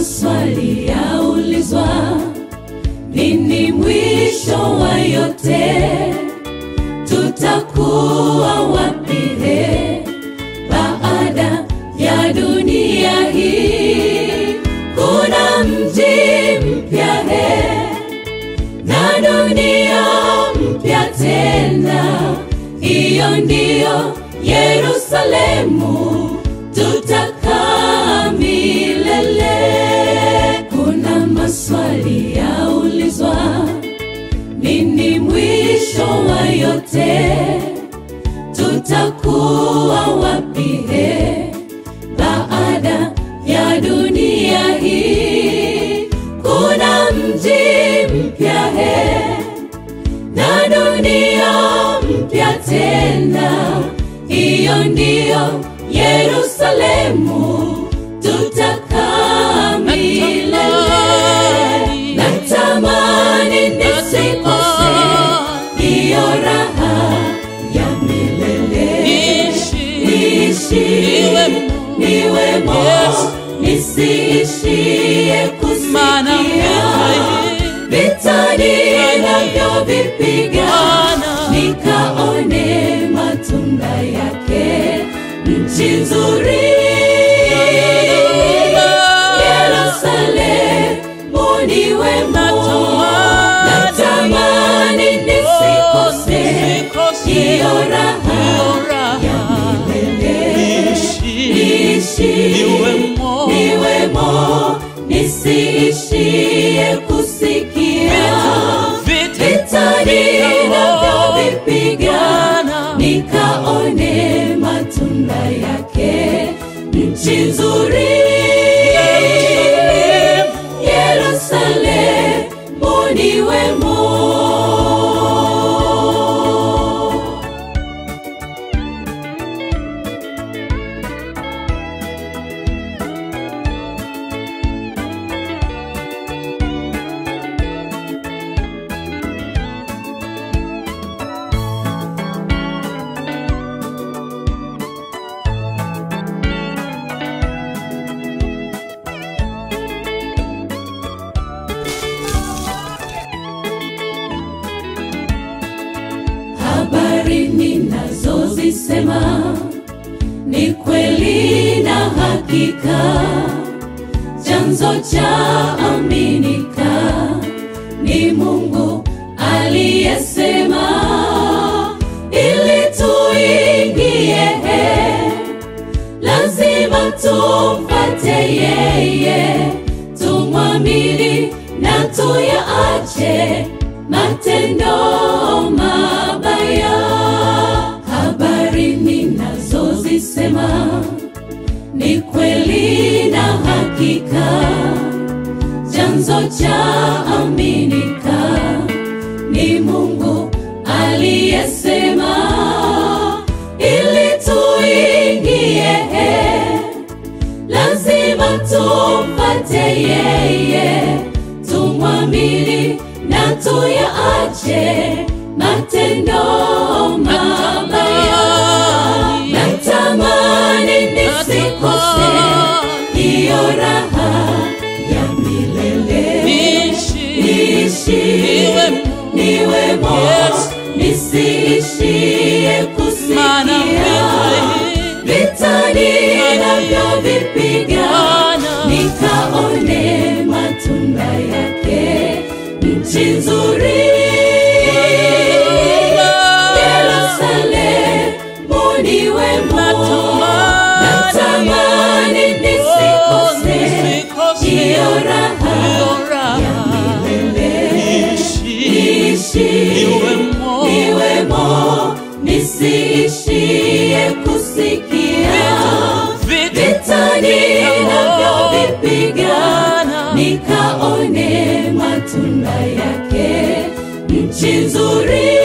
maswali yaulizwa, nini mwisho wa yote? Tutakuwa wapi he baada ya dunia hii? Kuna mji mpya he na dunia mpya tena, hiyo ndiyo Yerusalemu tutakaa milele. Kuna maswali yaulizwa, nini mwisho wa yote? Tutakuwa wapi he baada ya dunia hii? Kuna mji mpya he na dunia mpya tena, hiyo ndiyo Yerusalemu tutakaa milele. Natamani nisikose hiyo raha ya milele, niishi niwemo, nisiishie kusikia vitani navyovipiga, nikaone matunda yake, nchi nzuri Yerusalemu ni wemo, natamani nisikose hiyo raha ya milele, niishi niwemo, nisiishie kusikia vitani navyovipiga, nikaone matunda yake, nchi nzuri Yerusalemu ni wemo. habari ninazozisema ni kweli na hakika, chanzo cha aminika ni Mungu aliyesema, ili tuingie lazima tumfate yeye, tumwamini na tuyaache matendo mabaya. Habari ninazozisema ni kweli na hakika, chanzo cha aminika ni Mungu aliyesema, ili tuingie lazima tumfate yeye, tumwamini na tuyaache matendo mabaya. Natamani nisikose hiyo raha ya milele, niishi niwemo, nisiishie kusikia vitani navyovipiga, nikaone matunda yake, nchi nzuri Yerusalemu ni wemo, natamani nisikose hiyo raha ya milele, niishi niwemo, nisiishie kusikia vitani navyovipiga, nikaone matunda yake, nchi nzuri